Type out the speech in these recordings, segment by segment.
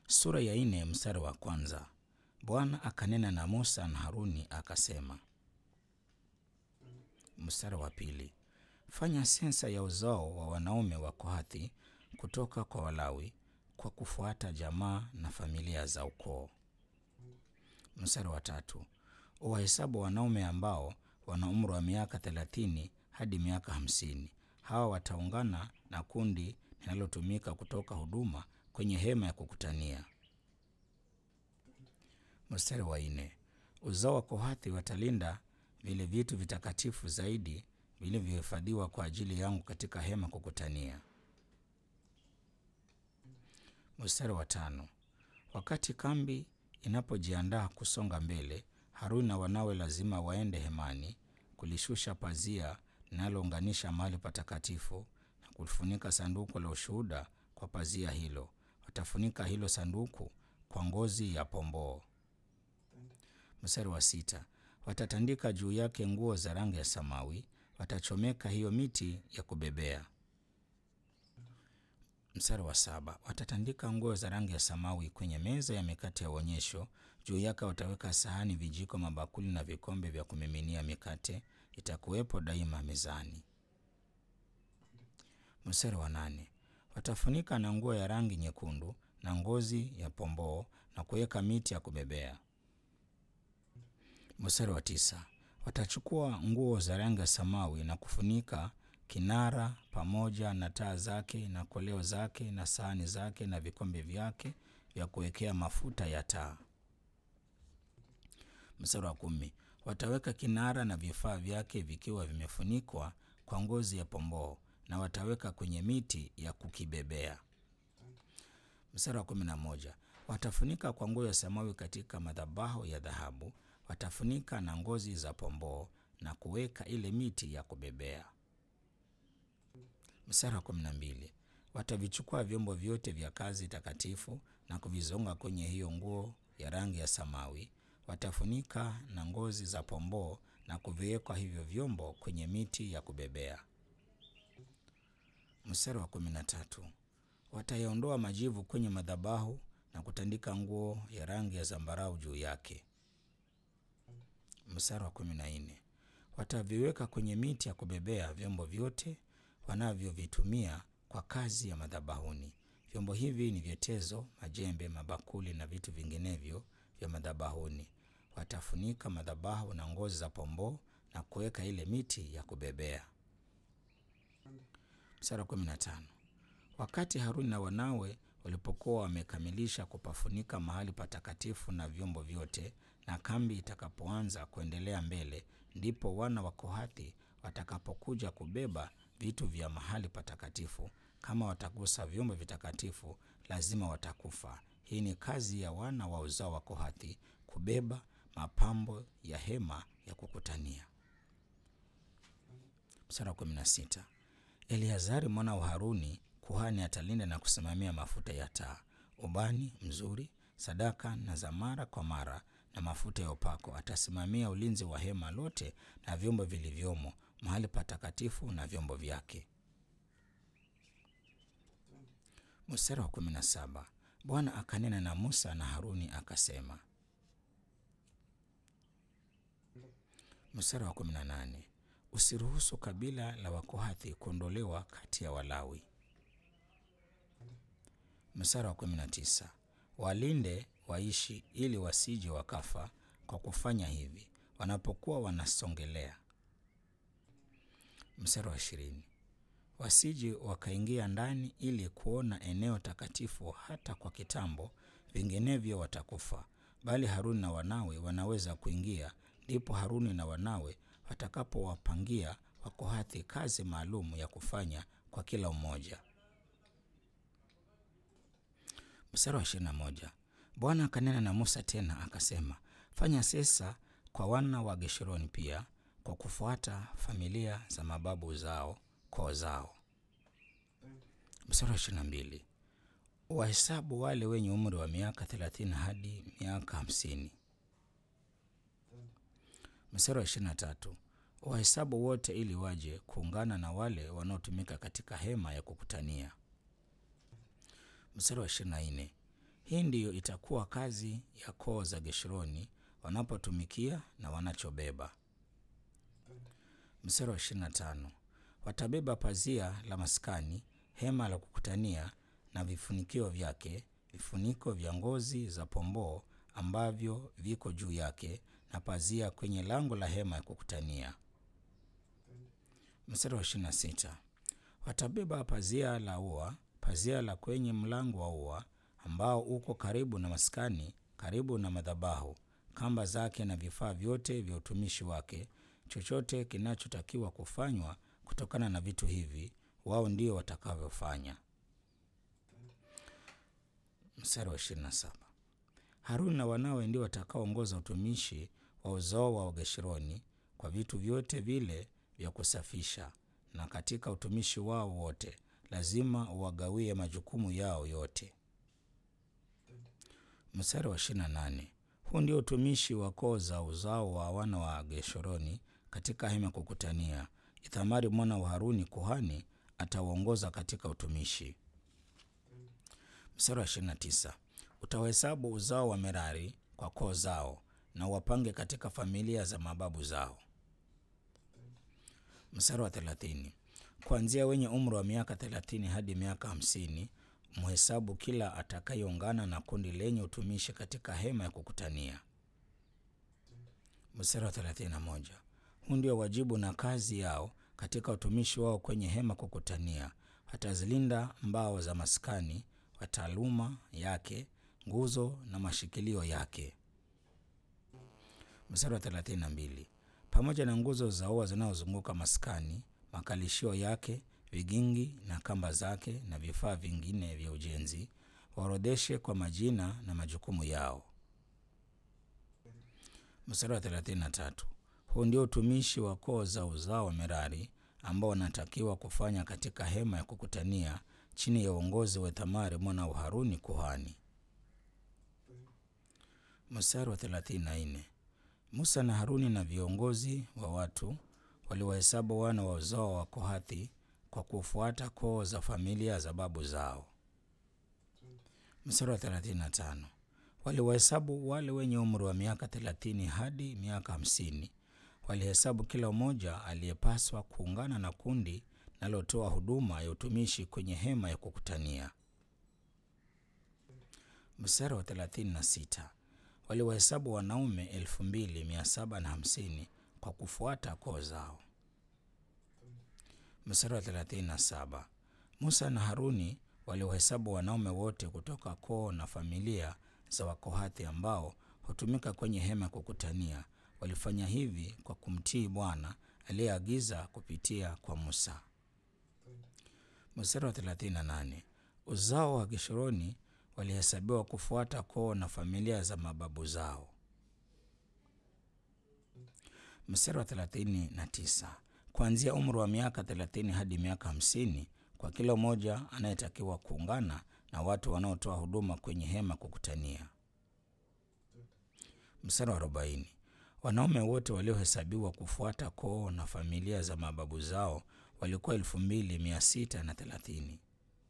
Sura ya nne mstari wa kwanza. Bwana akanena na Musa na Haruni akasema. Mstari wa pili. Fanya sensa ya uzao wa wanaume wa Kohathi kutoka kwa Walawi kwa kufuata jamaa na familia za ukoo. Mstari wa tatu. Uwahesabu wanaume ambao wana umri wa miaka thelathini hadi miaka hamsini. Hawa wataungana na kundi linalotumika kutoka huduma kwenye hema ya kukutania. Mstari wa nne. Uzao wa Kohathi watalinda vile vitu vitakatifu zaidi vilivyohifadhiwa kwa ajili yangu katika hema kukutania. Mstari wa tano. Wakati kambi inapojiandaa kusonga mbele, Haruni na wanawe lazima waende hemani kulishusha pazia linalounganisha mahali patakatifu na kufunika sanduku la ushuhuda kwa pazia hilo. Watafunika hilo sanduku kwa ngozi ya pomboo. Mstari wa sita. Watatandika juu yake nguo za rangi ya samawi, watachomeka hiyo miti ya kubebea. Mstari wa saba. Watatandika nguo za rangi ya samawi kwenye meza ya mikate ya uonyesho. Juu yake wataweka sahani, vijiko, mabakuli na vikombe vya kumiminia mikate. Itakuwepo daima mezani. Mstari wa nane. Watafunika na nguo ya rangi nyekundu na ngozi ya pomboo na kuweka miti ya kubebea. Mstari wa tisa. Watachukua nguo za rangi ya samawi na kufunika kinara pamoja na taa zake na koleo zake na sahani zake na vikombe vyake vya kuwekea mafuta ya taa. Mstari wa kumi. Wataweka kinara na vifaa vyake vikiwa vimefunikwa kwa ngozi ya pomboo na wataweka kwenye miti ya kukibebea. Mstari wa kumi na moja. Watafunika kwa nguo ya samawi katika madhabahu ya dhahabu, watafunika na ngozi za pomboo na kuweka ile miti ya kubebea. Mstari wa kumi na mbili. Watavichukua vyombo vyote vya kazi takatifu na kuvizonga kwenye hiyo nguo ya rangi ya samawi, watafunika na ngozi za pomboo na kuviwekwa hivyo vyombo kwenye miti ya kubebea. Mstari wa kumi na tatu. Watayaondoa majivu kwenye madhabahu na kutandika nguo ya rangi ya zambarau juu yake. Mstari wa kumi na nne. Wataviweka kwenye miti ya kubebea vyombo vyote wanavyovitumia kwa kazi ya madhabahuni. Vyombo hivi ni vyetezo, majembe, mabakuli na vitu vinginevyo vya madhabahuni. Watafunika madhabahu na ngozi za pomboo na kuweka ile miti ya kubebea. Mstari wa kumi na tano. Wakati Haruni na wanawe walipokuwa wamekamilisha kupafunika mahali patakatifu na vyombo vyote, na kambi itakapoanza kuendelea mbele, ndipo wana wa Kohathi watakapokuja kubeba vitu vya mahali patakatifu. Kama watagusa vyombo vitakatifu, lazima watakufa. Hii ni kazi ya wana wa uzao wa Kohathi, kubeba mapambo ya hema ya kukutania. Mstari wa kumi na sita. Eleazari mwana wa Haruni kuhani atalinda na kusimamia mafuta ya taa, ubani mzuri, sadaka na za mara kwa mara na mafuta ya upako. Atasimamia ulinzi wa hema lote na vyombo vilivyomo, mahali patakatifu na vyombo vyake. Mstari wa kumi na saba. Bwana akanena na Musa na Haruni akasema. Mstari wa kumi na nane. Usiruhusu kabila la Wakohathi kuondolewa kati ya Walawi. Mstari wa kumi na tisa. Walinde waishi ili wasije wakafa kwa kufanya hivi wanapokuwa wanasongelea. Mstari wa ishirini. Wasije wakaingia ndani ili kuona eneo takatifu hata kwa kitambo, vinginevyo watakufa. Bali Haruni na wanawe wanaweza kuingia, ndipo Haruni na wanawe watakapowapangia Wakohathi kazi maalum ya kufanya kwa kila mmoja. Mstari wa ishirini na moja. Bwana akanena na Musa tena akasema, fanya sesa kwa wana wa Geshuruni pia kwa kufuata familia za mababu zao koo zao. Mstari wa ishirini na mbili. Wahesabu wale wenye umri wa miaka thelathini hadi miaka hamsini. Mstari wa ishirini na tatu. Wahesabu wote ili waje kuungana na wale wanaotumika katika hema ya kukutania. Mstari wa ishirini na nne. Hii ndiyo itakuwa kazi ya koo za Geshuruni wanapotumikia na wanachobeba. Mstari wa 25. Watabeba pazia la maskani, hema la kukutania na vifunikio vyake, vifuniko vya ngozi za pomboo ambavyo viko juu yake, na pazia kwenye lango la hema ya kukutania. Mstari wa 26. Watabeba pazia la ua, pazia la kwenye mlango wa ua ambao uko karibu na maskani, karibu na madhabahu, kamba zake na vifaa vyote vya utumishi wake, chochote kinachotakiwa kufanywa kutokana na vitu hivi, wao ndio watakavyofanya. Mstari wa 27. Haruni na wanawe ndio watakaoongoza utumishi wa uzao wa Wageshuruni kwa vitu vyote vile vya kusafisha, na katika utumishi wao wote lazima wagawie majukumu yao yote. Mstari wa 28. Huu ndio utumishi wa koo za uzao wa wana wa Geshuruni katika hema kukutania. Ithamari mwana wa Haruni kuhani atawaongoza katika utumishi. Mstari wa 29. Utawahesabu uzao wa Merari kwa koo zao na wapange katika familia za mababu zao. Mstari wa 30. Kuanzia wenye umri wa miaka 30 hadi miaka 50 mhesabu kila atakayeungana na kundi lenye utumishi katika hema ya kukutania. Mstari wa 31. Huu ndio wajibu na kazi yao katika utumishi wao kwenye hema kukutania. Watazilinda mbao za maskani, wataaluma yake, nguzo na mashikilio yake. Mstari wa 32. Pamoja na nguzo za ua zinazozunguka maskani, makalishio yake, vigingi na kamba zake na vifaa vingine vya ujenzi, waorodheshe kwa majina na majukumu yao. Mstari wa 33. Huu ndio utumishi wa koo za uzao wa Merari ambao wanatakiwa kufanya katika hema ya kukutania chini ya uongozi wa Thamari mwana wa Haruni kuhani. Mstari wa 34. Musa na Haruni na viongozi wa watu waliwahesabu wana wa uzao wa Kohathi kwa kufuata koo za familia za babu zao. Mstari wa 35. Waliwahesabu wale wenye umri wa miaka 30 hadi miaka 50. Walihesabu kila mmoja aliyepaswa kuungana na kundi linalotoa huduma ya utumishi kwenye hema ya kukutania. Mstari wa 36. Waliwahesabu wanaume 2750 kwa kufuata koo zao. Mstari wa 37. Musa na Haruni waliwahesabu wanaume wote kutoka koo na familia za Wakohathi ambao hutumika kwenye hema ya kukutania. Walifanya hivi kwa kumtii Bwana aliyeagiza kupitia kwa Musa. Mstari wa 38. Uzao wa Geshuruni walihesabiwa kufuata koo na familia za mababu zao. Mstari wa 39. Kuanzia umri wa miaka 30 hadi miaka 50 kwa kila mmoja anayetakiwa kuungana na watu wanaotoa huduma kwenye hema kukutania. Mstari wa 40. Wanaume wote waliohesabiwa kufuata koo na familia za mababu zao walikuwa elfu mbili mia sita na thelathini.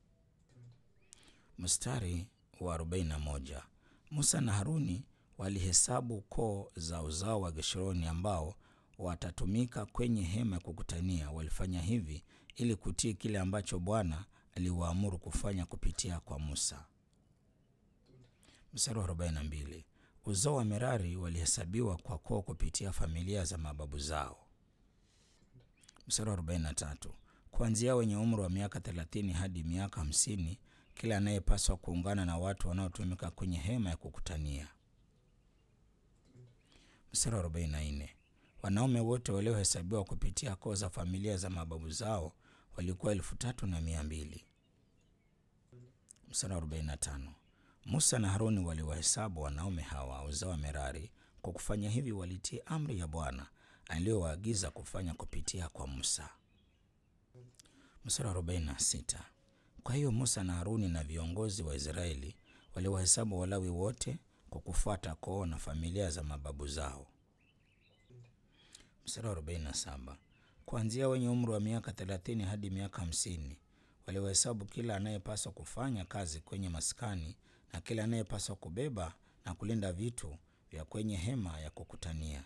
Mstari wa 41. Musa na Haruni walihesabu koo za uzao wa Geshuruni ambao watatumika kwenye hema ya kukutania. Walifanya hivi ili kutii kile ambacho Bwana aliwaamuru kufanya kupitia kwa Musa. Mstari wa 42. Uzao wa Merari walihesabiwa kwa koo kupitia familia za mababu zao. Mstari wa 43. Kuanzia wenye umri wa miaka 30 hadi miaka 50, kila anayepaswa kuungana na watu wanaotumika kwenye hema ya kukutania. Mstari wa 44. Wanaume wote waliohesabiwa kupitia koo za familia za mababu zao walikuwa elfu tatu na mia mbili. Mstari wa 45. Musa na Haruni waliwahesabu wanaume hawa uzao wa Merari. Kwa kufanya hivi, walitii amri ya Bwana aliyowaagiza kufanya kupitia kwa Musa. Mstari wa 46. Kwa hiyo Musa na Haruni na viongozi wa Israeli waliwahesabu Walawi wote kwa kufuata koo na familia za mababu zao. Mstari wa 47. Kuanzia wenye umri wa miaka 30 hadi miaka 50 waliwahesabu kila anayepaswa kufanya kazi kwenye maskani na kila anayepaswa kubeba na kulinda vitu vya kwenye hema ya kukutania.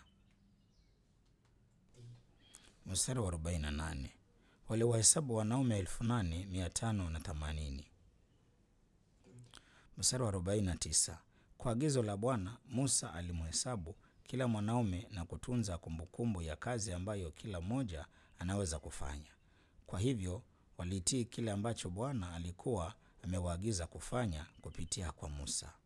Mstari wa 48 waliwahesabu wanaume elfu nane mia tano na themanini. Mstari wa 49 kwa agizo la Bwana Musa alimhesabu kila mwanaume na kutunza kumbukumbu ya kazi ambayo kila mmoja anaweza kufanya. Kwa hivyo walitii kile ambacho Bwana alikuwa amewaagiza kufanya kupitia kwa Musa.